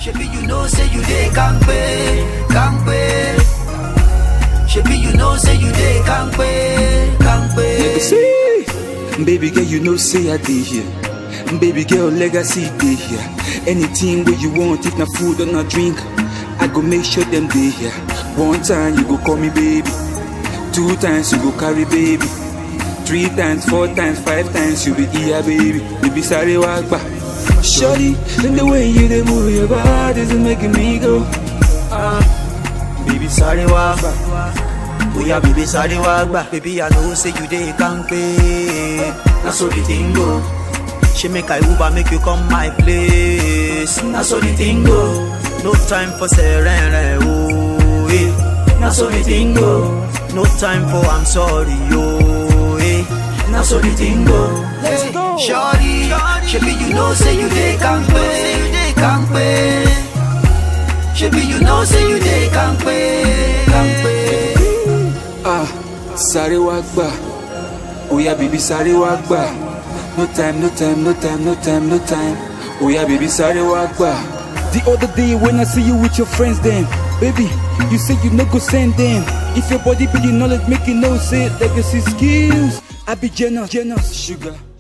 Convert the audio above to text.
Shebi you know say you dey kampe, kampe. Shebi you know say you dey kampe, kampe. See, baby girl, you know say I dey here. Baby girl, legacy dey here. Anything where you want, if na food or na drink, I go make sure them dey here. One time you go call me baby, two times you go carry baby, three times, four times, five times you be here baby. Baby sorry wagba. Shorty, and the way you dey move your body is making me go. Baby sorry wa gba. Oya baby sorry wa gba. Baby I know say you dey kampe. Na so the thing go. She make I Uber make you come my place. Na so the thing go. No time for serene oh eh. Na so the thing go. No time for I'm sorry oh eh. Na so the thing go. Let's go. Shorty, shebi you know say you dey kampe, kampe. Shebi you know say you dey kampe, kampe. Ah, sáré wá gbà. Oya baby sáré wá gbà. No time, no time, no time, no time, no time. Oya baby sáré wá gbà. The other day when I see you with your friends then, baby, you say you no go send them. If your body be the knowledge, make you know say legacy skills. I be jealous, jealous, sugar.